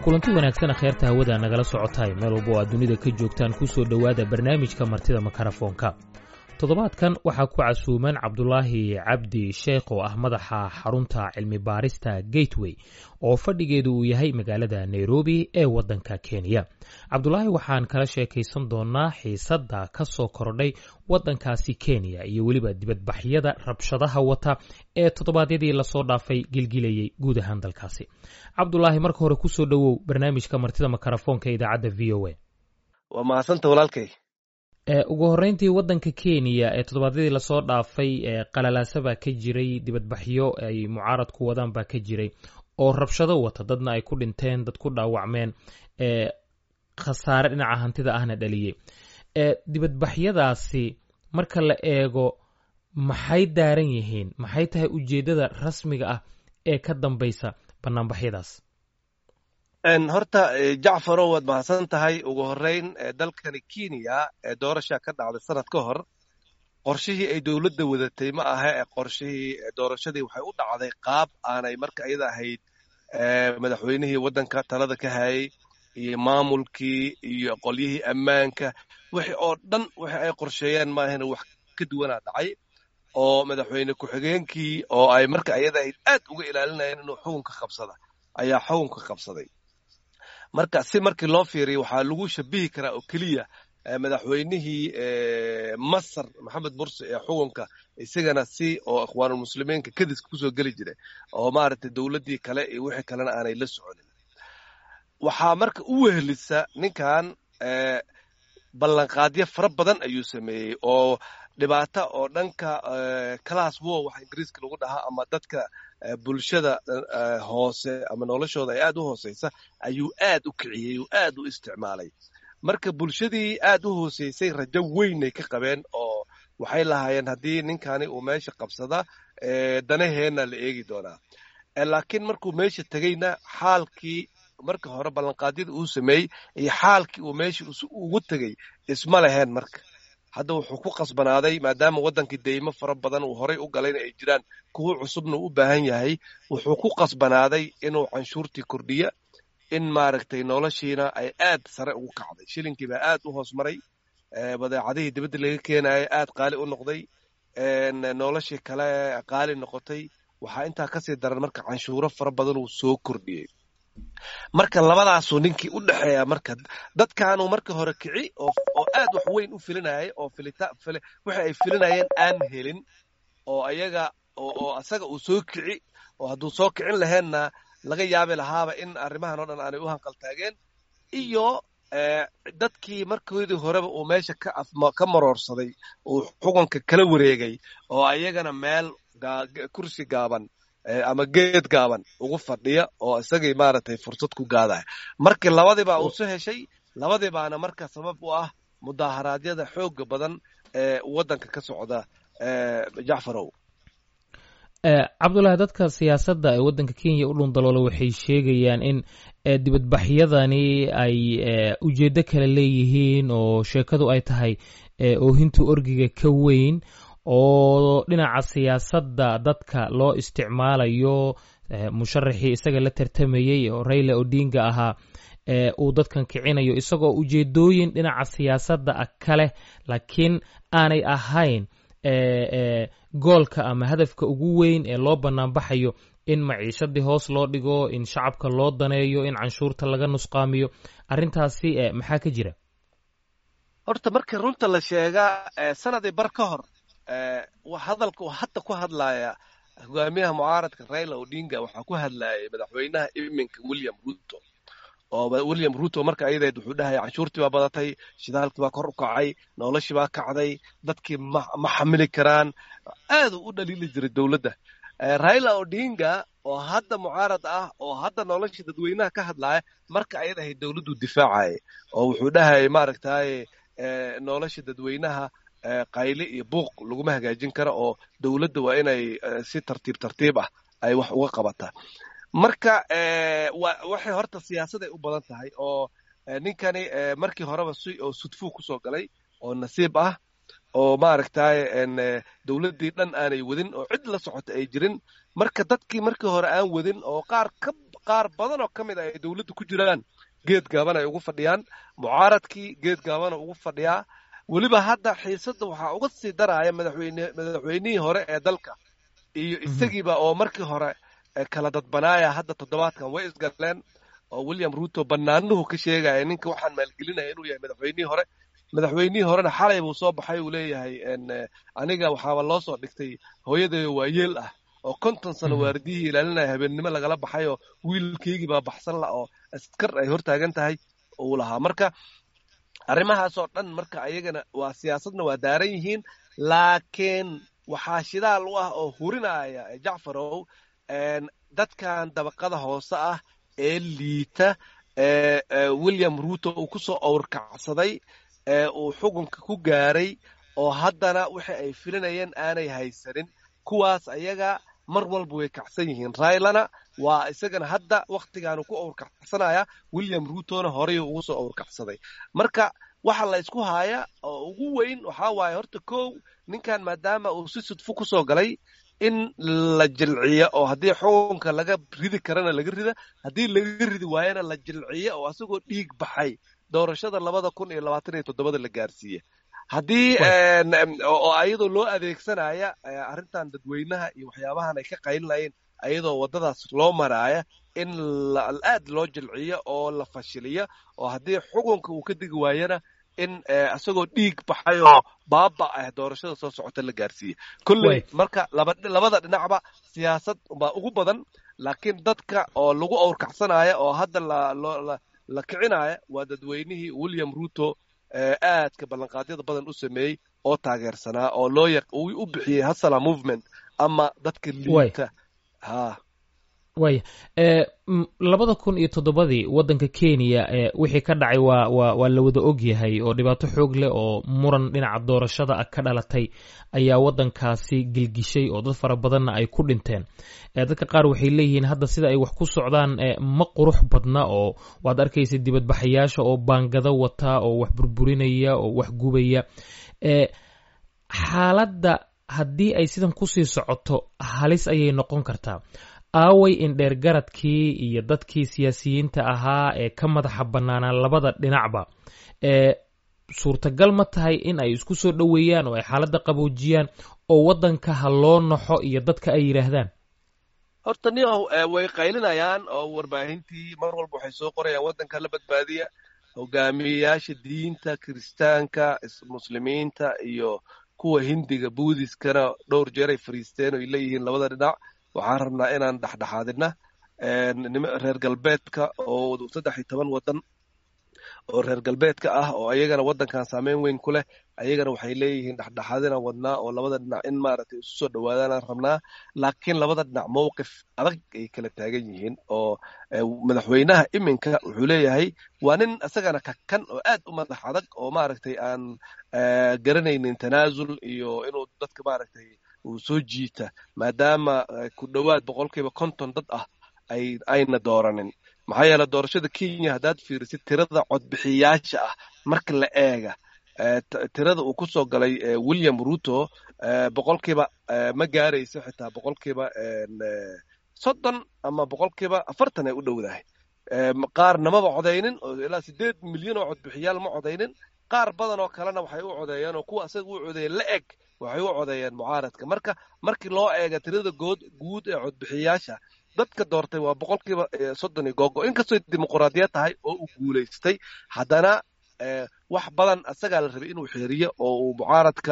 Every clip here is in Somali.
kulanti wanaagsan kheerta hawada nagala socotaay meel walba oo aad dunida ka joogtaan ku soo dhowaada barnaamijka martida makarafoonka toddobaadkan waxaa ku casuuman cabdulaahi cabdi sheekh oo ah madaxa xarunta cilmi baarista gateway oo fadhigeedu uu yahay magaalada nairobi ee waddanka kenya cabdulaahi waxaan kala sheekaysan doonaa xiisadda ka soo kordhay waddankaasi kenya iyo weliba dibadbaxyada rabshadaha wata ee toddobaadyadii lasoo dhaafay gilgilayay guud ahaan dalkaasi cabdulaahi marka hore kusoo dhowow barnaamijka martida makarafoonka idaacadda v o a waa mahadsanta walaalkay ugu horreyntii waddanka kenya ee toddobaadyadii lasoo dhaafay qalalaasa baa ka jiray dibadbaxyo ay mucaaradku wadaan baa ka jiray oo rabshado wata dadna ay ku dhinteen dad ku dhaawacmeen khasaare dhinaca hantida ahna dhaliyey dibadbaxyadaasi marka la eego maxay daaran yihiin maxay tahay ujeeddada rasmiga ah ee ka dambaysa banaanbaxyadaas horta jacfarow waad mahadsan tahay ugu horreyn dalkani kenya ee doorasha ka dhacday sanad ka hor qorshihii ay dowladda wadatay ma aha ee qorshihii doorashadii waxay u dhacday qaab aanay marka iyada ahayd madaxweynihii waddanka talada ka hayay iyo maamulkii iyo qolyihii ammaanka wixii oo dhan wixi ay qorsheeyeen maahana wax ka duwanaa dhacay oo madaxweyne ku-xigeenkii oo ay marka iyada ahayd aad uga ilaalinayeen inuu xukunka qabsada ayaa xukunka qabsaday marka si markii loo fiiriya waxaa lagu shabihi karaa oo keliya madaxweynihii masar maxamed mursi ee xukunka isagana si oo ikhwaanulmuslimiinka kadiska kusoo geli jiray oo maaragtay dowladdii kale iyo wixii kalena aanay la soconin waxaa marka u wehelisa ninkan ballanqaadyo fara badan ayuu sameeyey oo dhibaato oo dhanka class war waxa ingiriiska lagu dhahaa ama dadka bulshada hoose ama noloshooda ay aad u hooseysa ayuu aad u kiciyey oo aad u isticmaalay marka bulshadii aad u hooseysay rajo weynay ka qabeen oo waxay lahaayeen haddii ninkani uu meesha qabsada danaheenna la eegi doonaa laakiin markuu meesha tegeyna xaalkii marka hore ballanqaadyada uu sameeyey iyo xaalkii uu meesha ugu tegey isma leheen marka hadda wuxuu ku qasbanaaday maadaama waddankii deymo fara badan uu horay u galayna ay jiraan kuwo cusubna u baahan yahay wuxuu ku qasbanaaday inuu canshuurtii kordhiya in maaragtay noloshiina ay aad sare ugu kacday shilinkii baa aad u hoos maray badeecadihii dibadda laga keenaya aad qaali u noqday noloshii kale qaali noqotay waxaa intaa kasii daran marka canshuuro fara badan uu soo kordhiyey marka labadaasuu ninkii u dhexeeya marka dadkaanuu marka hore kici oo aad wax weyn u filinayay oo wixi ay filinayeen aan helin oo ayaga oo asaga uu soo kici oo hadduu soo kicin laheenna laga yaabi lahaaba in arrimahan oo dhan aanay u hanqaltaageen iyo dadkii markoodii horeba uu meesha ka maroorsaday uu xukunka kala wareegay oo ayagana meel kursi gaaban ama geed gaaban ugu fadhiya oo isagii maaragtay fursad ku gaadaya markii labadiibaa uu su heshay labadii baana marka sabab u ah mudaaharaadyada xooga badan ee waddanka ka socda jacfarow cabdullaahi dadka siyaasadda ee waddanka kenya u dhundaloola waxay sheegayaan in dibadbaxyadani ay ujeeddo kale leeyihiin oo sheekadu ay tahay oohinta orgiga ka weyn oo dhinaca siyaasadda dadka loo isticmaalayo musharaxii isaga la tartamayey oo raila odinga ahaa uu dadkan kicinayo isagoo ujeedooyin dhinaca siyaasadda ah kaleh laakiin aanay ahayn goolka ama hadafka ugu weyn ee loo banaanbaxayo in maciishadii hoos loo dhigo in shacabka loo daneeyo in canshuurta laga nusqaamiyo arrintaasi maxaa ka jira horta markii runta la sheegaa sanadii bar ka hor hadalka uu hadda ku hadlaya hogaamiyaha mucaaradka raila odinga waxaa ku hadlayay madaxweynaha iminka william ruto oo william ruto marka ayadeed wuxuu dhahaya canshuurtii baa badatay shidaalkii baa kor u kacay noloshii baa kacday dadkii ma xamili karaan aaduu u dhaliili jiray dowladda raila odinga oo hadda mucaarad ah oo hadda noloshii dadweynaha ka hadlaya marka ayad ahayd dowladdu difaacaya oo wuxuu dhahayay maaragtaye nolosha dadweynaha qayle iyo buuq laguma hagaajin karo oo dowladda waa inay si tartiib tartiib ah ay wax uga qabataa marka waxay horta siyaasaday u badan tahay oo ninkani markii horeba si oo sudfuu kusoo galay oo nasiib ah oo maaragtaye dowladdii dhan aanay wadin oo cid la socota ay jirin marka dadkii markii hore aan wadin oo qaar ka qaar badan oo ka mid a ay dowladda ku jiraan geed gaaban ay ugu fadhiyaan mucaaradkii geed gaabana ugu fadhiyaa weliba hadda xiisadda waxaa uga sii daraya madaxweyne madaxweynihii hore ee dalka iyo isagiiba oo markii hore kala dadbanaaya hadda toddobaadkan way isgaleen oo william ruto banaanuhu ka sheegaya ninka waxaan maalgelinaya inuu yahay madaxweynihii hore madaxweynihii horena xalay buu soo baxay uu leeyahay aniga waxaaba loo soo dhigtay hooyadeeda waa yeel ah oo konton sano waardiyihii ilaalinaya habeennimo lagala baxay oo wiilkaygii baa baxsan la oo askar ay hortaagan tahay uu lahaa marka arrimahaasoo dhan marka ayagana waa siyaasadna waa daaran yihiin laakiin waxaa shidaal u ah oo hurinaya jacfarow dadkan dabaqada hoose ah ee liita william ruto uu ku soo owrkacsaday ee uu xukunka ku gaaray oo haddana waxa ay filinayeen aanay haysanin kuwaas ayaga mar walba way kacsan yihiin raylana waa isagana hadda wakhtigaanu ku owrkacsanaya william rutona horey ugu soo owrkacsaday marka waxa la ysku haaya oo ugu weyn waxaa waaye horta kow ninkan maadaama uu si sudfo ku soo galay in la jilciyo oo haddii xukunka laga ridi karana laga rida haddii laga ridi waayana la jilciyo oo asagoo dhiig baxay doorashada labada kun iyo labaatan iyo toddobada la gaarsiiye haddii oo ayadoo loo adeegsanaya arrintan dadweynaha iyo waxyaabahan ay ka qaylinayeen ayadoo waddadaas loo maraaya in aad loo jilciyo oo la fashiliyo oo haddii xukunka uu ka digi waayana in isagoo dhiig baxay oo baaba ah doorashada soo socota la gaarsiiye kolley marka labada dhinacba siyaasad baa ugu badan laakiin dadka oo lagu owrkacsanaya oo hadda la kicinaya waa dadweynihii william ruto aadka ballanqaadyada badan u sameeyey oo taageersanaa oo loo u bixiyey hasala movement ama dadka liita ha waaya labada kun iyo toddobadii waddanka kenya wixii ka dhacay waa waa waa la wada og yahay oo dhibaato xoog leh oo muran dhinaca doorashada ah ka dhalatay ayaa waddankaasi gilgishay oo dad fara badanna ay ku dhinteen dadka qaar waxay leeyihiin hadda sida ay wax ku socdaan ma qurux badna oo waad arkaysa dibadbaxayaasha oo baangado wata oo wax burburinaya oo wax gubaya xaaladda haddii ay sidan kusii socoto halis ayay noqon kartaa aaway indheer garadkii iyo dadkii siyaasiyiinta ahaa ee ka madaxa bannaanaa labada dhinacba ee suurtagal ma tahay in ay isku soo dhoweeyaan oo ay xaaladda qaboojiyaan oo waddanka ha loo naxo iyo dadka ay yidhaahdaan horta niyow way qaylinayaan oo warbaahintii mar walba waxay soo qorayaan waddanka la badbaadiya hogaamiyeyaasha diinta kiristaanka muslimiinta iyo kuwa hindiga buudiskana dhowr jeer ay fariisteen oo ay leeyihiin labada dhinac waxaan rabnaa inaan dhexdhexaadina reer galbeedka oo saddex iyo toban waddan oo reer galbeedka ah oo ayagana waddankan saameyn weyn ku leh ayagana waxay leeyihiin dhexdhexaadinaan wadnaa oo labada dhinac in maaragtay isu soo dhowaadaanaan rabnaa laakiin labada dhinac mowqif adag ay kala taagan yihiin oo madaxweynaha iminka wuxuu leeyahay waa nin isagana kakan oo aad u madax adag oo maaragtay aan garanaynin tanaasul iyo inuu dadka maaragtay uu soo jiita maadaama ku dhowaad boqolkiiba konton dad ah ay ayna dooranin maxaa yeele doorashada kenya haddaad fiirisid tirada codbixiyaasha ah marka la eega tirada uu ku soo galay william ruto boqolkiiba ma gaarayso xitaa boqolkiiba soddon ama boqolkiiba afartan ay u dhowdahay qaar namaba codaynin oo ilaa sideed milyan oo codbixiyaal ma codaynin qaar badan oo kalena waxay u codeeyeen oo kuwa asaga u codeeyeen la eg waxay u codeeyeen mucaaradka marka markii loo eega tirada good guud ee codbixiyaasha dadka doortay waa boqolkiiba soddon iyo googo inkastoo dimuquraadiyad tahay oo uu guulaystay haddana wax badan asagaa la rabay inuu xeeriyo oo uu mucaaradka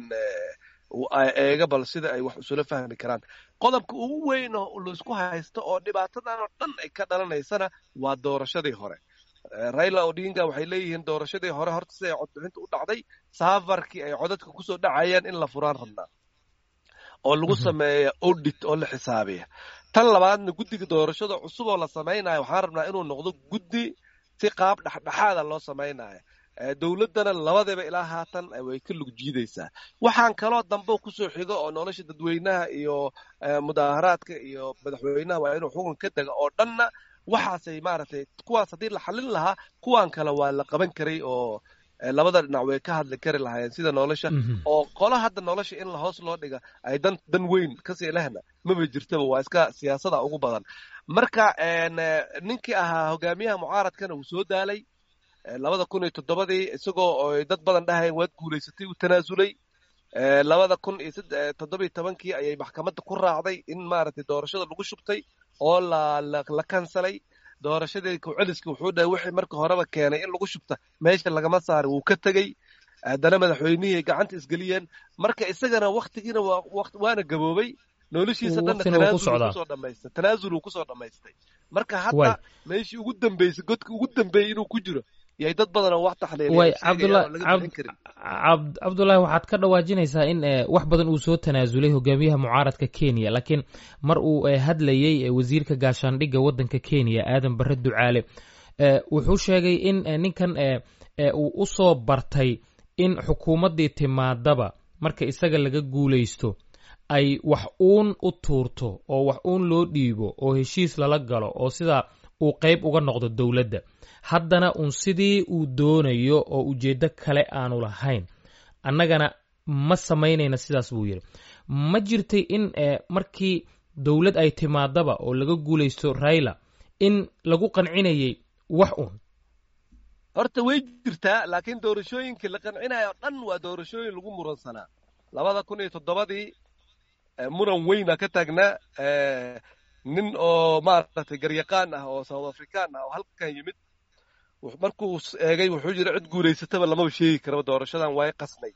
eega bal sida ay wax isula fahmi karaan qodobka ugu weyn oo laisku haysto oo dhibaatadan oo dhan ay ka dhalanaysana waa doorashadii hore raila odinga waxay leeyihiin doorashadii hore horta siday codbixinta u dhacday saafarkii ay codadka kusoo dhacayeen in la furaan rabnaa oo lagu sameeya audit oo la xisaabiya tan labaadna guddiga doorashada cusub oo la samaynayo waxaan rabnaa inuu noqdo guddi si qaab dhexdhexaada loo samaynayo dowladdana labadaba ilaa haatan way ka lug jiidaysaa waxaan kaloo dambe kusoo xigo oo nolosha dadweynaha iyo mudaaharaadka iyo madaxweynaha waa inuu xukun ka dega oo dhanna waxaasay maaragtay kuwaas haddii la xallin lahaa kuwan kale waa la qaban karay oo labada dhinac way ka hadli kari lahaayeen sida nolosha oo qolo hadda nolosha in hoos loo dhiga ay dan dan weyn kasii lehna maba jirtaba waa iska siyaasada ugu badan marka ninkii ahaa hogaamiyaha mucaaradkana uu soo daalay labada kun iyo toddobadii isagoo dad badan dhahayeen waad guulaysatay uu tanaasulay labada kun iyo toddobiyo tobankii ayay maxkamadda ku raacday in maaragtay doorashada lagu shubtay oo la la kansalay doorashadii kuceliski wuxuu dhahay wixii marka horeba keenay in lagu shubta meesha lagama saaray wuu ka tegey haddana madaxweynihii ganacanta isgeliyeen marka isagana waktigiina waana gaboobay noloshiisa dhanna tanaasulkusoo dhamaystay tanaasuluu kusoo dhamaystay marka hadda meeshii ugu dambeysay godka ugu dambeeyey inuu ku jiro yay dad badanoo wax taxliilcabdullaahi waxaad ka dhawaajinaysaa in wax badan uu soo tanaasulay hogaamiyaha mucaaradka kenya laakiin mar uu hadlayey wasiirka gaashaandhigga waddanka kenya aadan barre ducaale wuxuu sheegay in ninkan uu u soo bartay in xukuumaddii timaadaba marka isaga laga guulaysto ay wax uun u tuurto oo wax uun loo dhiibo oo heshiis lala galo oo sidaa uu qayb uga noqdo dowladda haddana uun sidii uu doonayo oo ujeeddo kale aanu lahayn annagana ma samaynayna sidaas buu yidhi ma jirtay in markii dowlad ay timaadaba oo laga guulaysto raila in lagu qancinayay wax uun horta way jirtaa laakiin doorashooyinkii la qancinayo dhan waa doorashooyin lagu muransanaa labada kun iyo toddobadii muran weyna ka taagnaa nin oo maaragtay garyaqaan ah oo south african ah oo halkan yimid markuu eegay wuxuu yidhi cid guulaysataba lamaba sheegi karaba doorashadan way qasnay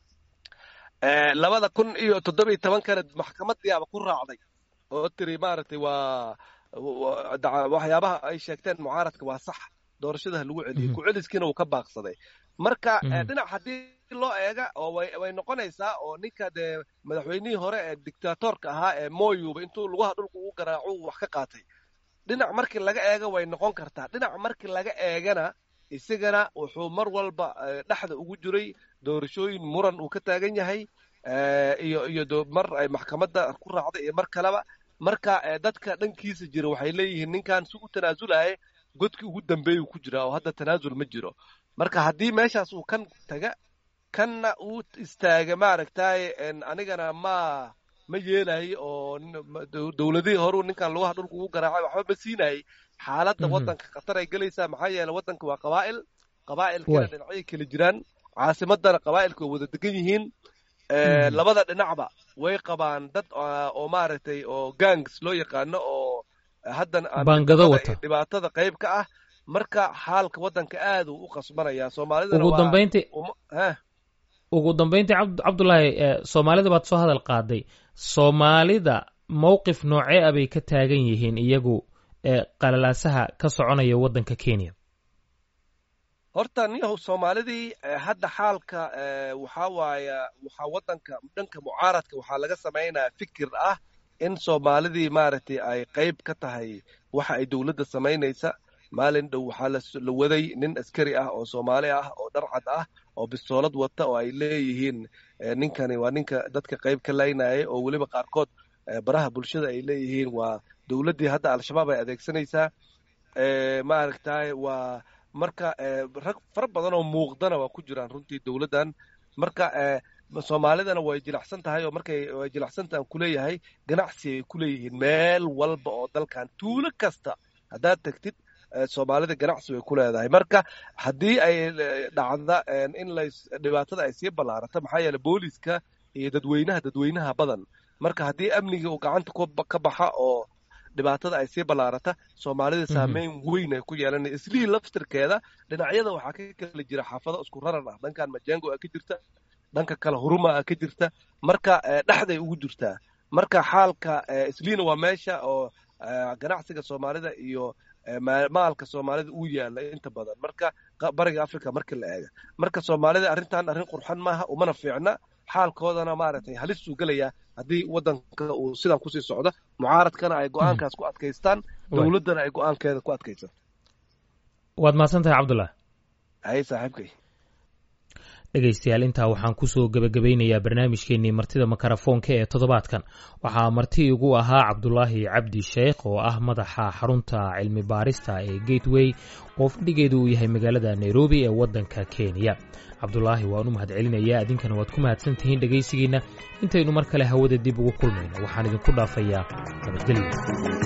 labada kun iyo toddobiyo tobankana maxkamadiiaba ku raacday oo tiri maaragtay waa waxyaabaha ay sheegteen mucaaradka waa sax doorashadaha lagu celiyey ku-celiskiina uu ka baaqsaday marka dhinac haddii loo eega oo way noqonaysaa oo ninka dee madaxweynihii hore ee dictatorka ahaa ee moyuba intuu lugaha dhulka ugu garaaco wax ka qaatay dhinac markii laga eega way noqon kartaa dhinac markii laga eegana isagana wuxuu mar walba dhexda ugu jiray doorashooyin muran uu ka taagan yahay iyo iyo mar ay maxkamadda ku raacday iyo mar kaleba marka dadka dhankiisa jira waxay leeyihiin ninkan si u tanaasulaya godkii ugu dambeeyuu ku jiraa oo hadda tanaasul ma jiro marka haddii meeshaas uu kan taga kanna uu istaaga maaragtay anigana ma ma yeelayo oo dowladihii horuu ninkan lugaha dhulka ugu garaacay waxba ma siinayay xaaladda waddanka khatar ay gelaysaa maxaa yeele waddanka waa qabaa'il qabaa'ilkana dhinacyo kala jiraan caasimadana qabaa'ilka way wada degan yihiin labada dhinacba way qabaan dad oo maaragtay oo gangs loo yaqaano oo haddan dhibaatada qayb ka ah marka xaalka waddanka aad uu u qasbanaya soomaalidana ugu dambayntii ugu dambayntii cabdullaahi soomaalida baad soo hadal qaaday soomaalida mowqif noocee a bay ka taagan yihiin iyagu qalalaasaha ka soconaya waddanka kenya horta niyahow soomaalidii hadda xaalka waxaa waaya waxaa waddanka dhanka mucaaradka waxaa laga samaynaya fikir ah in soomaalidii maaragtay ay qayb ka tahay waxa ay dowladda samaynaysa maalin dhow waxaa la waday nin askari ah oo soomaali ah oo dharcad ah oo bistoolad wata oo ay leeyihiin ninkani waa ninka dadka qayb ka laynayay oo weliba qaarkood baraha bulshada ay leeyihiin waa dowladdii hadda al-shabaab ay adeegsanaysaa maaragtay waa marka rag fara badan oo muuqdana waa ku jiraan runtii dowladdan marka soomaalidana way jilacsan tahay oo markay way jilacsantahan kuleeyahay ganacsi ay ku leeyihiin meel walba oo dalkan tuulo kasta haddaad tagtid soomaalida ganacsi way ku leedahay marka haddii ay dhacda in la dhibaatada ay sii ballaarato maxaa yeele booliska iyo dadweynaha dadweynaha badan marka haddii amniga uu gacanta ka baxa oo dhibaatada ay sii ballaarata soomaalida saameyn weyn ay ku yeelanay islihii laftirkeeda dhinacyada waxaa ka kala jira xaafado isku raran ah dhankan majengo a ka jirta dhanka kale huruma a ka jirta marka dhexday ugu jirtaa marka xaalka isliina waa meesha oo ganacsiga soomaalida iyo maalka soomaalida uu yaala inta badan marka bariga africa markii la eega marka soomaalida arrintan arrin qurxan maaha umana fiicna xaalkoodana maaragtay halisuu gelayaa haddii waddanka uu sidan kusii socdo mucaaradkana ay go-aankaas ku adkaystaan dowladdana ay go-aankeeda ku adkaysato waad mahadsan tahay cabdullah hay saaxiibkay dhegaystayaal intaa waxaan kusoo gebagabaynayaa barnaamijkeennii martida makarafoonka ee toddobaadkan waxaa marti igu ahaa cabdulaahi cabdi sheekh oo ah madaxa xarunta cilmi baarista ee gateway oo fadhigeedu uu yahay magaalada nairobi ee waddanka kenya cabdulaahi waan u mahadcelinayaa idinkana waad ku mahadsan tihiin dhegaysigiinna intaynu mar kale hawada dib ugu kulmayno waxaan idinku dhaafayaa nabadgelyo